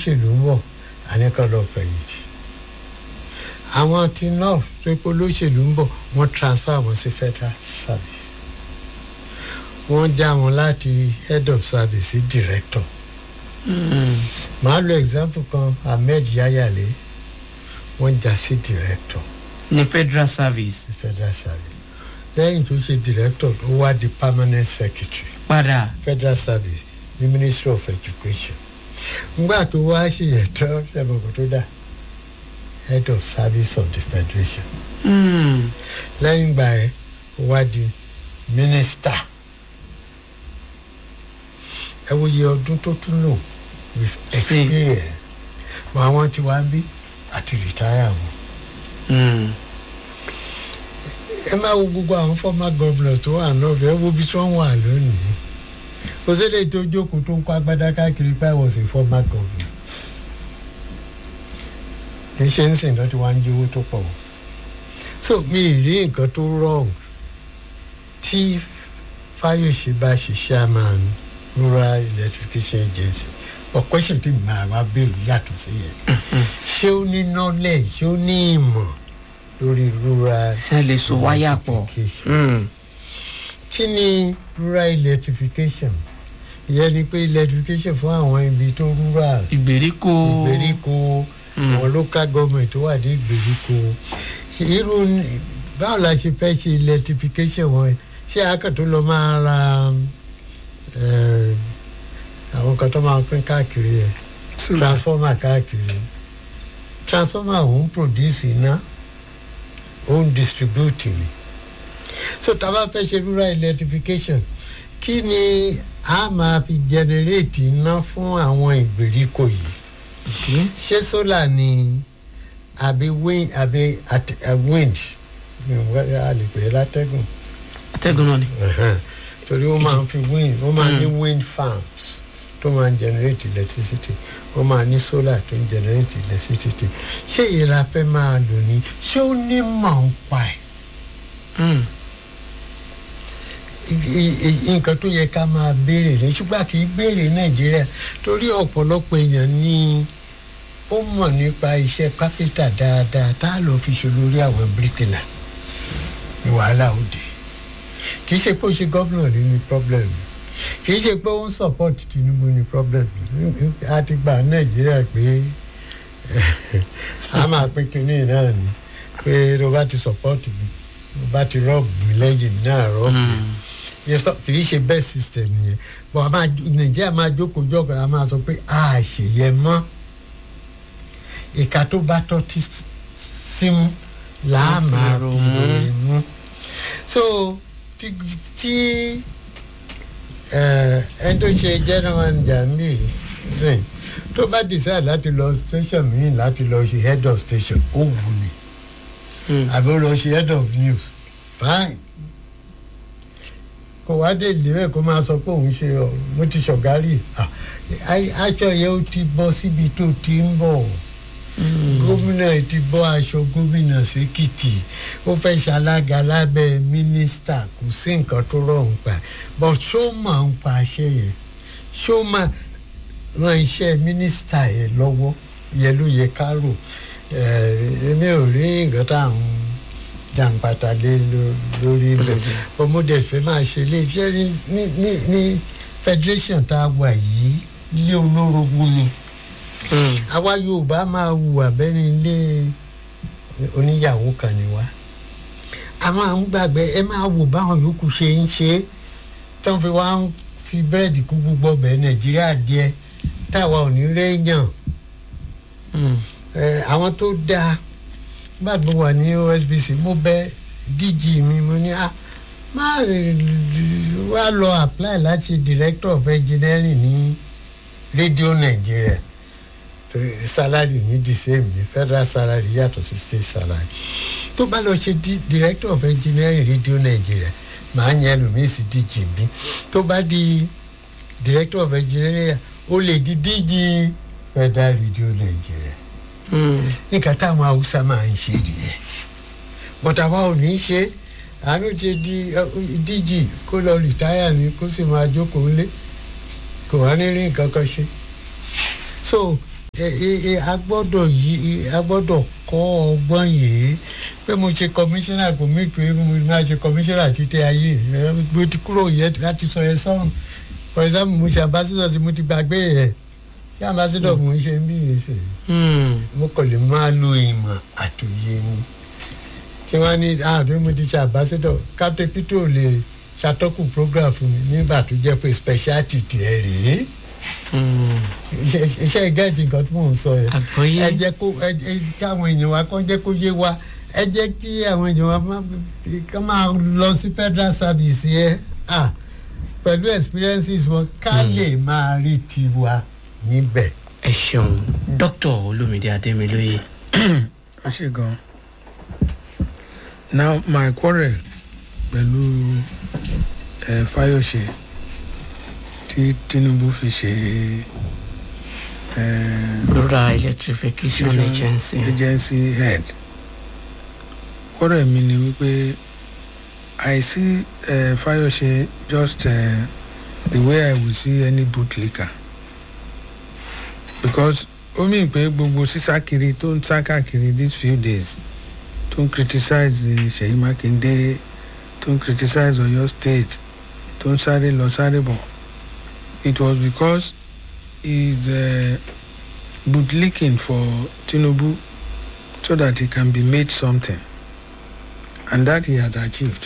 olóṣèlú ń bọ̀ àníkàn lọ fẹ̀yìntì àwọn tí north tó pé olóṣèlú ń bọ̀ wọ́n transfer wọn sí federal service wọ́n já wọn láti head of service sí director màá lo example kan ahmed yayale wọ́n já sí director ní federal service sí federal service lẹ́yìn tó ṣe director ló wá di permanent secretary padà federal service ní ministry of education ngbà tó wá ṣe ẹ̀tọ́ ṣẹ̀bọ̀kọ̀ tó dà head of service of the federation Mm. lẹ́yìn ìgbà ẹ̀ ó wá di minister ẹ wo iye ọdún tó tún lò with experience mọ àwọn tí wàá bí àti retire wọn Mm. ẹ máa wo gbogbo àwọn former governors tó wà náà ẹ wo bí tí wọ́n wà lónìí kò sí lè tó jókòó tó ń kó agbádá káàkiri pé I was a former governor kì í ṣe ń sìn lọ́tí wá ń jí owó tó pọ̀ o so mi ì rí nǹkan tó wrong tí Fáyọ̀ṣe bá ṣe chairman rural electrification agency ọ̀pọ̀ ṣe tí màá wá bèrè yàtọ̀ sí yẹn ṣé ó ní knowledge ṣé ó ní ìmọ̀ lórí rural ṣe lè so wáyà pọ̀ electrification Mm. kí ni rural electrification ìyẹn ni pé electrification fún àwọn ibi tó rural ìgbèríko ìgbèríko Mm. àwọn local government tó wà ní ìgbèríko irú ní- báwo la ṣe fẹ́ ṣe electrification wọn ṣé akẹ́tọ̀ lọ máa ra eh, àwọn kan tó máa pín káàkiri ẹ̀ transformer káàkiri transformer òun produce iná òun distribute ni so tá a bá fẹ́ ṣe rural electrification kí ni a máa fi generate iná fún àwọn ìgbèríko yìí Okay. ṣé solar ni àbí wind àbí at- eh, wind Mi ò wá- a lè pè é látẹ́gùn atẹ́gùn náà ni Ẹ̀hẹ́n. torí wọ́n máa ń fi wind wọ́n máa ní wind farms tó máa ń generate electricity wọ́n máa ní solar tó ń generate electricity ṣé èyí la fẹ́ máa lò ní ṣé ó ní mọ̀ ń pa ẹ̀ Mm. I- i- nǹkan tó yẹ ká máa béèrè ní ṣùgbọ́n kì í béèrè nàìjíríà torí ọ̀pọ̀lọpọ̀ èèyàn ni ó mọ̀ nípa iṣẹ́ kápẹ́tà dáadáa tá a lọ fi ṣe olórí àwọn bíríkìlà ní wàhálà òde kì í ṣe pé ó ṣe gómìnà ní ní problem kì í ṣe pé ó ń support tinubu ní problem a ti gba nàìjíríà pé a máa pín kínní náà ni pé tó bá ti support mi tó bá ti rọ́ọ̀bù mi lẹ́yìn mi náà rọ́ọ̀bù mi Mm. Yes, sir, kì í ṣe best system yẹn but a máa nàìjíríà máa jókòó jọkọ̀ a máa sọ pé a ṣèyẹ mọ́ ìka tó bá tọ́ tí símú là á Wọ́n fi máa rò fi mú. ròyìn mú so tí tí eh, ẹni tó ṣe general manager mi sìn tó bá decide láti lọ station míì láti lọ ṣe head of station ó wù ní Mm. àbí ó lọ ṣe head of news fine kò wá dé ìdílé kó máa sọ pé òun ṣe ọ mo ti ṣọ̀gárì Ah, ai- aṣọ yẹn ó ti bọ́ síbi tó ti ń bọ̀ Mm. gómìnà ti bọ́ aṣọ gómìnà sékìtì ó fẹ́ ṣalága lábẹ́ mínísítà kò sí nǹkan tó rọrùn pa but ṣó máa ń pa aṣẹ yẹn ṣó máa ran iṣẹ́ mínísítà yẹn lọ́wọ́ yẹn ló yẹ ká rò Eh, èmi ò rí nǹkan tá à ń jàǹpátá lé ló- lórí ilẹ̀ ọmọdé fẹ́ máa ṣe lé iṣẹ́ ní ní ní ní federation tá a wà yìí ilé olórogún ni Mm. àwa yorùbá máa hùwà bẹ́ni ilé oníyàwó kan ni wá a máa ń gbàgbé ẹ máa wò báwọn yòókù ṣe ń ṣe é tó ń fi wá ń fi búrẹ́dì kú gbogbo ọbẹ̀ nàìjíríà díẹ̀ táwa ò ní réèyàn Mm. ẹ, àwọn tó dáa nígbà tó wà ní osbc mo bẹ dg mi mo ní a má wá lọ apply láti director of engineering ní rédíò nàìjíríà torí salary ní the same ní federal salary yàtọ̀ sí state salary tó bá lọ ṣe di- director of engineering rédíò nàìjíríà màá yẹn lòmíì sí dg bí tó bá di director of engineering ó lè di dg federal rédíò nàìjíríà Mm. nǹkan táwọn haúsá máa ń ṣe nìyẹn bọ́tà wa ò ní í ṣe àánú ti di ẹ, díjì kó lọ rìtáyà ni kó sì máa jókòó lé kò wá ní rí nǹkan kan ṣe so ẹ- ẹ- ẹ, a gbọ́dọ̀ yí a gbọ́dọ̀ kọ́ ọgbọ́n yìí pé mo ṣe kọmíṣánná kò mí pé mo máa ṣe kọmíṣánná títí ayé ẹ, mo ti kúrò yẹn láti sọ yẹn sọ́run for example mo ṣe ambassador tí mo ti gbàgbé yẹn ṣé ambassador mo ń ṣe ń bí yẹn ṣe Hmm. mo kàn lè máa lo ìmọ̀ àtòyé ni kí wọ́n ní àádọ́ mo ti ṣe ambassador captain peter ò lè ṣàtọ́kùn program fún mi nígbà tó jẹ́ pé speciality tiẹ̀ rèé Hmm. iṣẹ́ iṣẹ́ gẹ́ẹ̀tì nǹkan tí mò ń sọ yẹn àgbọ́yé ẹ jẹ́ kó ẹ jẹ́ kí àwọn èèyàn wa kọ́ jẹ́ kó yé wa ẹ jẹ́ kí àwọn èèyàn wa má ká máa lọ sí federal service yẹn ah pẹ̀lú experiences wọn ká lè máa rí tiwa níbẹ̀. ẹ ṣeun dókítà olómìdé adémilóye ẹ ṣe gan now my quarrel pẹ̀lú ẹ fayose tí tinubu fi ṣe ẹ rural electrification agency agency head quarrel mi ni wípé i see uh, fayose just uh, the way i will see any bootlicker because ó mìn pé gbogbo sísá kiri tó ń sá káàkiri these few days tó ń criticize the seyi makinde tó ń criticize oyo state tó ń sáré lọ sáré bọ̀ it was because he is uh, bootlicking for tinubu so that he can be made something and that he has achieved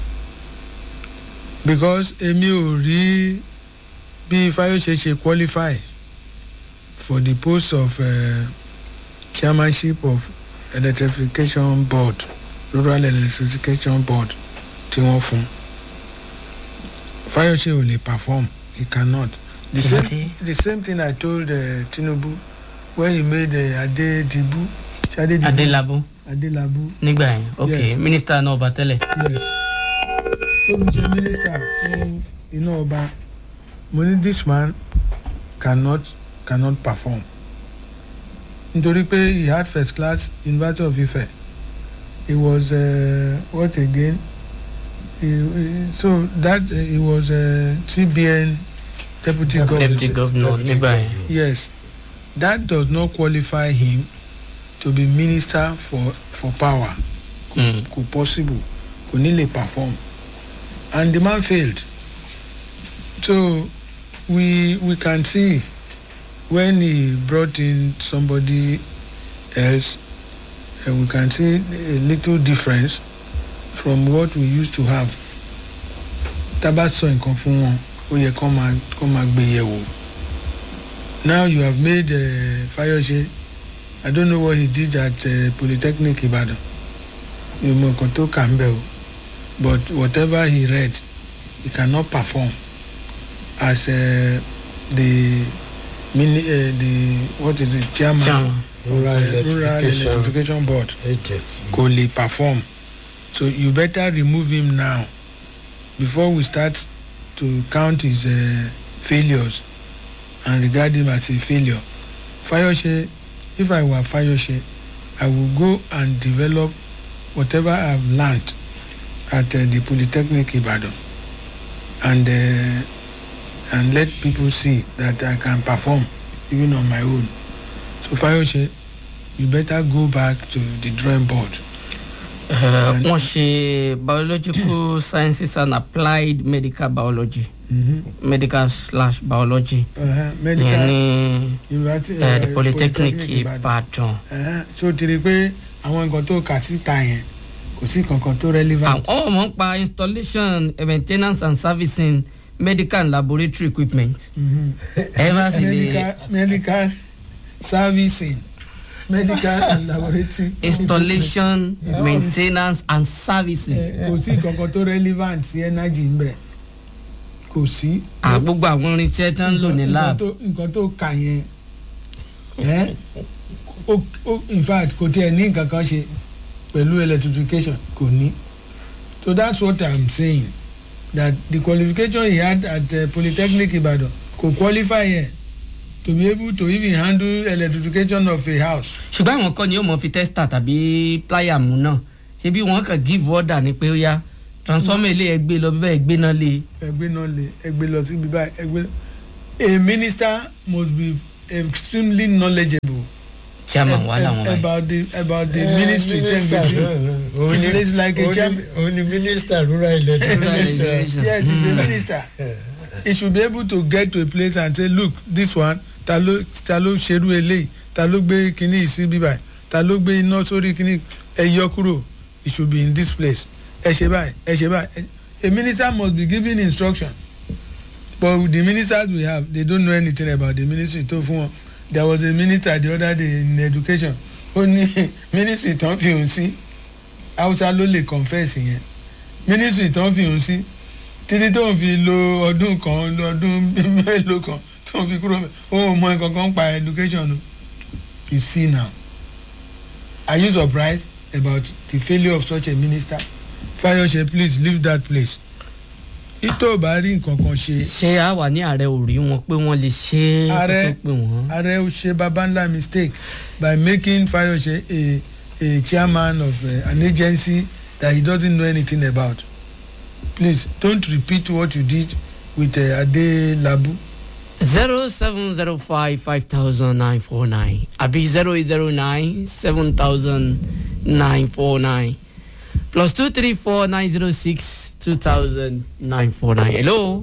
because èmi ò rí bí fayose ṣe qualify for the post of uh, chairmanship of electrification board rural electrification board tí wọ́n fún fayose ò lè perform he cannot the Kí ló same dé? the same thing i told uh, tinubu when he made uh, adedibu sadedibu adélábù adelabu nígbà yẹn ok Yes. mínísítà náà ọba tẹ́lẹ̀ yes tó fi ṣe minister fún iná ọba mo ní this man cannot cannot perform nítorí pé he had first class university of ife he was uh, what again he, he, so that uh, he was uh, cbn deputy governor deputy governor nígbà yẹn yes that does not qualify him to be minister for for power Hmm. kò possible kò ní lè perform and the man failed so we we can see when he brought in somebody else uh, we can see a little difference from what we used to have tábà sọ nǹkan fún wọn ó yẹ kó máa kó máa gbé yẹ̀ wò now you have made uh, fayose i don't know what he did at uh, polytechnic ibadan mi mọ nǹkan tó kà ń bẹ̀ o but whatever he read he cannot perform as uh, the mini uh, the what is it chairman Chairman. rural uh, rural electrification electrification board agency. kò lè perform so you better remove him now before we start to count his uh, failures and regard him as a failure fayose if i were fayose i would go and develop whatever i have learnt at uh, the polytechnic ibadan and uh, and let people see that i can perform even on my own so fayose you better go back to the drawing board Eh, wọ́n ṣe biological sciences and applied medical biology mm-hmm. medical slash biology uh-huh. yẹn medical ní university eh, the uh, polytechnic Ìbàdàn. ìbàdàn Uh-huh. so ti rí i pé àwọn nǹkan tó kà síta yẹn kò sí kankan tó relevant. àwọn ọmọ ń pa installation eh, maintenance and servicing medical and laboratory equipment Mhm. ẹ bá sì lè medical medical servicing medical and laboratory. installation maintenance and servicing Eh, kò sí kankan tó relevant sí energy ń bẹ̀ kò sí. à gbogbo àwọn irinṣẹ́ tó ń lò ní Nǹkan lab tó- nǹkan tó kà yẹn ẹ́ ó ó in fact kò tiẹ̀ ní nǹkan kan ṣe pẹ̀lú electrification kò ní so that's what i'm saying that the qualification he had at uh, polytechnic ibadan kò qualify yẹn to be able to even handle electrification of a house. ṣùgbọ́n àwọn kan ni yóò mọ fi tester tàbí plier mú náà ṣé bí wọ́n kàn give order ni pé ó yá transformer ilé ẹgbẹ́ lọ bíbẹ́ ẹgbẹ́ náà lé ẹgbẹ́ náà lè ẹgbẹ́ lọ síbi báyìí ẹgbẹ́ a minister must be extremely knowledgeable chairman wà láwọn báyìí. about the about the Eh, ministry ten minister between náà náà. Òun ni- It's like a òun ni- chairman. òun ni minister rural electric Rural electric. yes he's a minister he should be able to get to a place and say look this one ta ló ta ló ṣerú eléyìí ta ló gbé kinní yìí sí bíbá ta ló gbé iná sórí kinní ẹ yọ kúrò it should be in this place ẹ ṣe báyìí ẹ ṣe báyìí a minister must be given instruction but with the ministers we have they don't know anything about the ministry tó fún wọn there was a minister the other day in education ó ní ministry tán fi hùn sí hausa ló lè confess yẹn ministry tán fi hùn sí títí tó ń fi lo ọdún kan lo ọdún mélòó kan tó ń fi kúrò mẹ́ ó mọ nǹkan kan pa education o you see now are you surprised about the failure of such a minister fayose please leave that place ito bá rí nǹkan kan ṣe ṣé a wà ní ààrẹ ò rí wọn pé wọ́n lè ṣe é kó Ààrẹ- tó pé wọ́n. ààrẹ ó ṣe baba ńlá mistake by making fayose a a chairman of uh, an agency that he doesn't know anything about please don't repeat what you did with uh, ade labu zero seven zero five five thousand nine four nine àbí zero eight zero nine seven thousand nine four nine plus two three four nine zero six two thousand nine four nine. hello.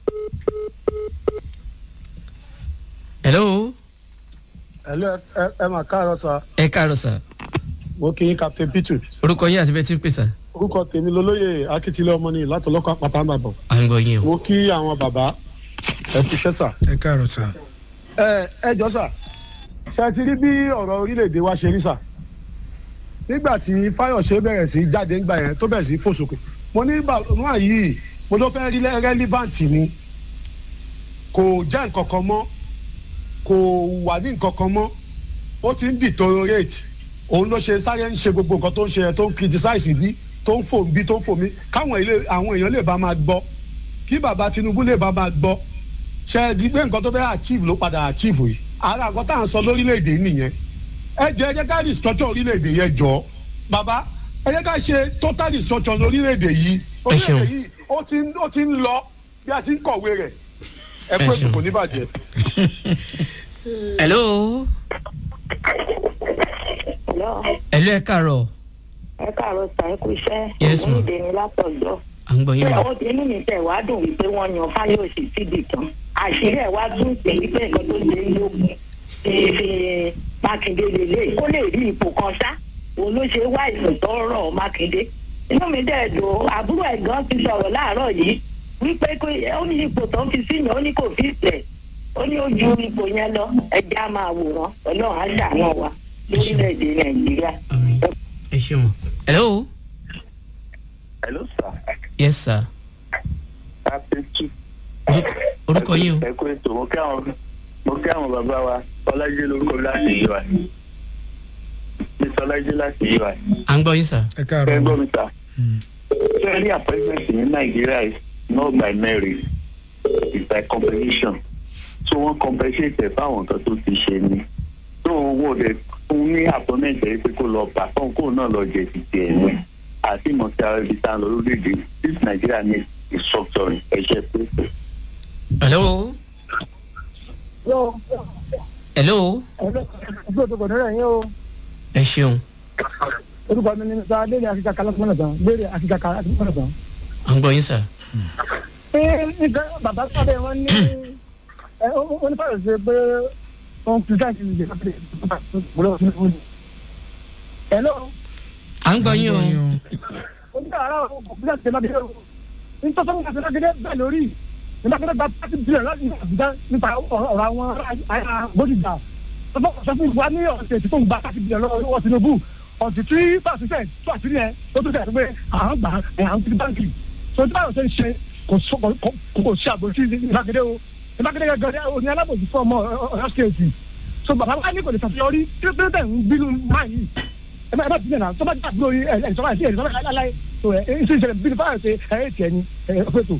hello. ẹ̀lú ẹ mà káàárọ̀ sá ẹ káàárọ̀ sà mo kí yín captain peter orúkọ yín àti bẹ́ẹ̀ tí ń pè sà. orúkọ tèmi lolóyè akitile ọmọ ní látọlọ́kọ̀ àpáta àbàbọ̀ à ń gbọ́ yín o. mo kí àwọn bàbá ẹ fi ṣẹ́ sà. ẹ káàárọ̀ sá. ẹ ẹ jọ sà ṣe ti rí bí ọ̀rọ̀ orílẹ̀-èdè wa ṣe rí sà nígbà tí fáyọ̀ṣe bẹ̀rẹ̀ sí jáde ńgbà yẹn tó bẹ̀rẹ̀ sí fòsókè mo ní bàbá yìí mo ló fẹ́ rí rẹ́líbàǹtì ni kò jẹ́ nǹkan kan mọ́ kò wà ní nǹkan kan mọ́ ó ti ń deteriorate òun ló ṣe sáré ń ṣe gbogbo nǹkan tó ń ṣe yẹn tó ń criticize bí tó ń fò bí tó ń fò mí káwọn ilé àwọn èèyàn lè bá máa gbọ́ kí bàbá tinubu lè bá máa gbọ́ ṣe é di pé nǹkan tó fẹ́ achieve ló padà achieve yìí ara nǹkan tá à ń sọ lórílẹ̀‐èdè yìí nìyẹn ẹ jẹ́ ẹ jẹ́ ká restructure orílẹ̀‐èdè yẹn jọ bàbá ẹ jẹ́ ká ṣe total restructure lórílẹ̀‐èdè yìí Ẹ ṣeun. orílẹ̀‐èdè yìí ó ti ń ó ti ń lọ bí a ti ń kọ̀wé rẹ̀ ẹ Ẹ pé ṣeun. kò ní bàjẹ́. hello. Hello, hello ẹ káàárọ̀ ẹ káàárọ̀ sà ẹ kú iṣẹ́. Yes, ma'am. Onídé ni látọ̀jọ́. à ń gbọ́ yín o. Ó ti inú mi tẹ̀ wá dùn wípé wọ́n yan Fáyọ̀sì síbi kan. Àṣírí ẹ̀ wá tún pè é pé nǹkan tó ṣe é lógun ti fi Mákindé lélẹ̀ kó lè rí ipò kan ṣá. Òun ló ṣe wá ìsùn tó rọ̀ Mákindé. Inú mi dẹ̀ dùn àbúrò ẹ̀ gan ti sọ̀rọ̀ láàárọ̀ yìí wípé kó- ó ní ipò tó ń fi síyàn ó ní kò fi tẹ̀. Ó ní ó ju ipò yẹn lọ. Ẹja á máa wòran. Ọlọ́run á ṣàánú wa lórílẹ̀‐èdè Nàìjíríà. Àmín. ẹ ṣeun. hello. Hello, sir. yes sir. Captain Chief. Orúkọ- orúkọ yín o. Ẹ kú ètò, mo kí àwọn mo kí àwọn bàbá wa, Ọlájí lórúkọ láti yí wa. Mi Sọlájí láti yí wa. à ń gbọ́ yín sà. ẹ Ẹ káàárọ̀ gbọ́ mi ta. Ṣé ní appointment ní Nàìjíríà is not by merit, it's by competition. So wọ́n compensate ẹ̀ fáwọn nǹkan tó ti ṣe ni. So owó rẹ̀ fún ní appointment ẹ̀ pé kó lọ perform kó náà lọ jẹ ti tiẹ̀ ni. Àti ìmọ̀tí ara ibi tá a lọ lórílẹ̀-èdè this Nigeria needs restructuring ẹ̀ṣẹ̀ pé. hello. hello. ẹgbẹ́ òtò kọ̀ọ̀dọ́ rẹ̀ yín o ẹ ṣeun. orúkọ mi ni mr léèrè akíkaka lọ́kùnrin tán léèrè akíkaka lọ́kùnrin tán. à ń gbọ́ yín sà. ṣé nǹkan bàbá sábẹ́ wọn ní ẹ ó ó ní fàyọ̀ ṣe pé wọn kì í sáà ti lè kápẹ́ ìgbòho fún fún mi. ẹ̀lọ́ à ń gbọ́ yín o. oníkàrà òkúta ṣe máa bẹ̀rẹ̀ o nítorí wọn kàṣẹ lágídé bẹ́ẹ̀ lórí nígbà tó gba pàṣẹ bílẹ̀ láti àbújá nípa ọ̀rọ̀ àwọn ará bódìjà tọ́pọ̀ sọ fún wa ní ọ̀sẹ̀ tí tó ń gba pàṣẹ bílẹ̀ lọ́wọ́ tinubu ọ̀sẹ̀ tí pàṣẹ fẹ́ tó àṣírí ẹ̀ tó tó tẹ̀ pé àwọn gbà ẹ̀ àwọn ti báńkì tó tí báyọ̀ ṣe ń ṣe kò sọ kò kò ṣe àbòsí ìbágede o ìbágede gẹ́gẹ́ òní alábòsí fún ọmọ ọ̀yọ́ stéètì so bàbá wa ní kò lè ṣàṣeyọrí tí ó tẹ̀ ń bínú máa yìí ẹ bá ẹ bá ti dẹ̀ náà tó bá dà dúró yìí ẹ ẹ sọ́kà sí ẹ sọ́kà láláì tó ẹ ẹ ṣe ìṣẹ̀lẹ̀ bínú fáwọn ṣe ẹ ẹ tiẹ̀ ni ẹ ẹ fẹ́ tó.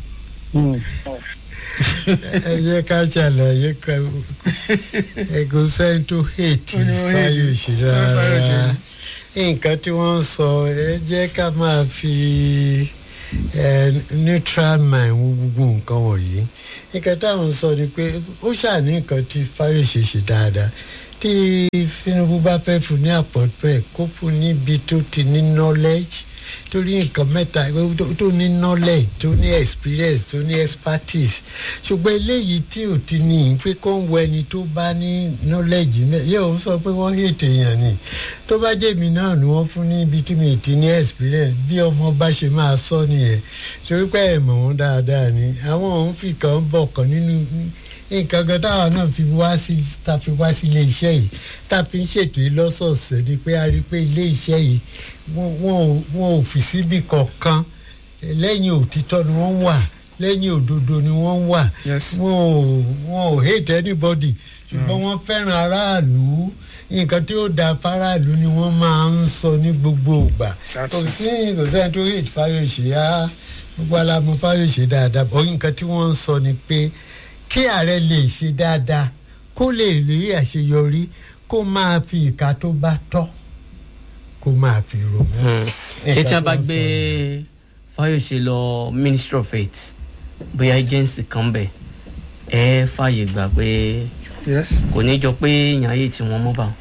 ẹ jẹ́ ká ṣàlàyé kan ẹ̀gùn sẹ́yìn tó hate Ó ní ó hate fáyọ̀ṣe Fáyọ̀ṣe rárá ni. nǹkan tí wọ́n ń sọ ẹ jẹ́ ká máa fi ẹ neutral mind wo gbogbo nǹkan wọ̀nyí nǹkan táwọn sọ ni pé ó ṣàní nǹkan tí fáyọsẹ ṣe dáadáa tí tinubu bá fẹ́ fún ní àpọ̀tpẹ́ kó fún níbi tó ti ní knowledge torí nǹkan mẹ́ta tó- tó ní knowledge tó ní experience tó ní expertise ṣùgbọ́n eléyìí tí ò ti ní pé kó ń wọ ẹni tó bá ní knowledge mẹ́ yóò sọ pé wọ́n hètè èèyàn ni tó bá jẹ́ mi náà ni wọ́n fún níbi tí mi ti ní experience bí ọmọ bá ṣe máa sọ nìyẹn torí pé ẹ̀ mọ̀ wọ́n dáadáa ni àwọn òun fi kàn bọ̀ kan nínú nǹkan kan táwa náà fi wá sí ta fi wá sí ilé iṣẹ́ yìí tá a fi ń ṣètò yìí lọ́sọ̀ọ̀sẹ̀ ni pé a rí i pé ilé iṣẹ́ yìí wọ́n wọ́n ò- wọ́n ò fi síbì kankan lẹ́yìn òtítọ́ ni wọ́n wà lẹ́yìn òdodo ni wọ́n wà Yes. wọn ò wọn ò hate anybody ṣùgbọ́n wọ́n fẹ́ràn aráàlú nǹkan tí ó da faraàlú ni wọ́n máa ń sọ ní gbogbo ìgbà That's kò it. sí kò sẹ́ni tó hate fáyọ̀ṣe á gbogbo alámọ̀ fáyọ̀ṣe dáadáa bọ́ nǹkan tí wọ́n ń sọ ni pé kí ààrẹ lè ṣe dáadáa kó lè rí àṣeyọrí kó máa fi ìka tó bá tọ́ kó máa fi rò wọ́n. ṣé tí a bá Nǹkan tó ń gbé sọ fáyọsẹ lọ ministry of health bóyá agency kan bẹ ẹ fààyè gbà pé yes kò ní jọ pé èèyàn ayé tí wọn mọ bá wọn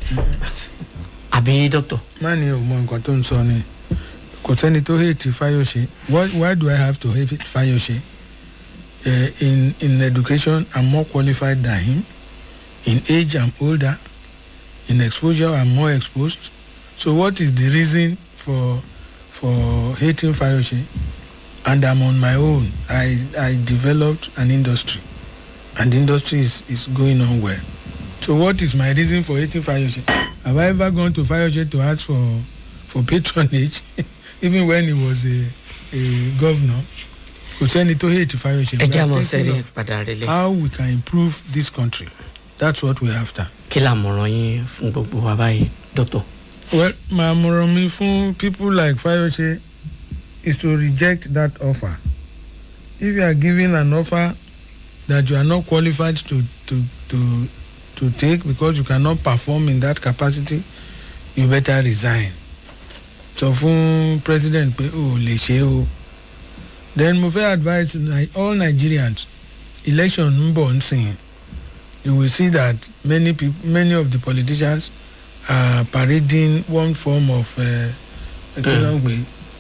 àbí dókítà má ní o mọ nǹkan tó ń sọ ni kò sẹ́ni tó hate fayose why, why do i have to hate fayose uh, in in education i'm more qualified than him in age i'm older in exposure i'm more exposed so what is the reason for for hating fayose and i'm on my own i i developed an industry and the industry is is going on well so what is my reason for hating fayose have i ever gone to fayose to ask for for patronage even when he was a a governor kò sẹ́ni tó hate fayose ẹ jẹ́ àmọ́ thinking sẹ́rí of padà rẹ̀lẹ̀ how we can improve this country that's what we're after. kí làmọ̀ràn yín fún gbogbo wa báyìí dókítà. well my àmọ̀ràn mi fún people like fayose is to reject that offer if you are given an offer that you are not qualified to to to to take because you cannot perform in that capacity you better resign sọ fún president pé o ò lè ṣe o then mo fẹ́ advise Ni- all nigerians election ń bọ̀ ń sìn you will see that many people many of the politicians are parading one form of kí ló ń pè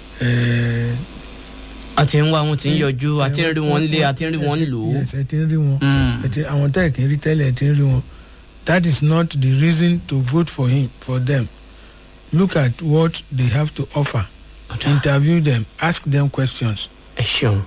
é a ti ń wá wọn ti ń yọjú a ti ń rí wọn lé a ti ń rí wọn lò ó. yes ẹ ti ń rí wọn Mm. ẹ ti àwọn tẹ́ ẹ̀ kì í rí tẹ́lẹ̀ ẹ ti ń rí wọn that is not the reason to vote for him for them look at what they have to offer Ọ̀dà. interview them ask them questions. ẹ ṣeun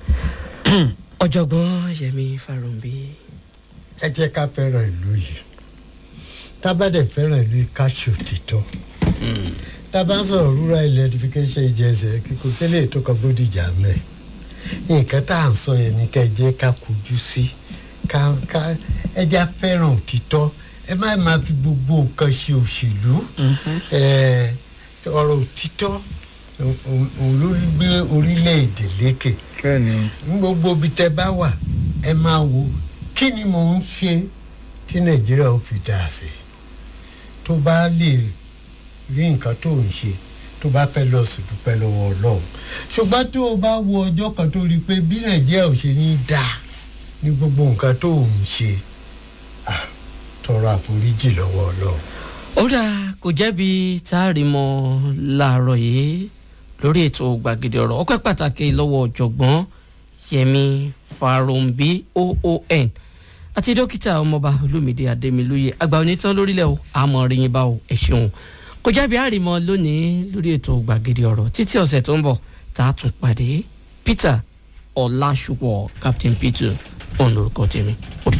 ọ̀jọ̀gbọ́n yẹmi farunbi ẹ jẹ́ ká fẹ́ràn ìlú yìí tábàdẹ̀ fẹ́ràn ìlú yìí ká ṣòtítọ́ tábà ń sọ̀rọ̀ rural electrification agency kíkó sílẹ̀ tó kan bódìjà mẹ́ nǹkan tá à ń sọ yẹn ní ká ẹ jẹ́ ká kojú sí ká ká ẹ jẹ́ á fẹ́ràn òtítọ́ ẹ má máa fi gbogbo nǹkan ṣe òṣèlú ẹ, ọ̀rọ̀ òtítọ́ òun òun ló gbé orílẹ̀-èdè lékè bẹ́ẹ̀ni ní gbogbo ibi tẹ bá wà ẹ máa wo kí ni mò ń ṣe tí nàìjíríà ó fi dáa sí tó bá lè rí nǹkan tó ń ṣe tó bá fẹ́ lọ sí dúpẹ́ lọ́wọ́ ọlọ́run ṣùgbọ́n tó o bá wo ọjọ́ kan tó rí i pé bí nàìjíríà ò ṣe ní dáa ní gbogbo nǹkan tó ń ṣe ah, tọrọ àforíjì lọ́wọ́ ọlọ́run. ó dáa kò jẹ́bi tá a rí mọ́ láàárọ̀ yìí lórí ètò gbàgede ọ̀rọ̀ ọpẹ́ pàtàkì lọ́wọ́ ọ̀jọ̀gbọ́n yẹmi farunbi oon àti dókítà ọmọọba olómìdé adémilóye àgbà onítàn lórílẹ̀ o àmọ́ ríyìn bá o ẹ̀ ṣeun kò jẹ́bi àrìmọ́ lónìí lórí ètò gbàgede ọ̀rọ̀ títí ọ̀sẹ̀ tó ń bọ̀ tá a tún pàdé peter ọ̀làṣùpọ̀ captain peter òun lorúkọ tèmi ó dà.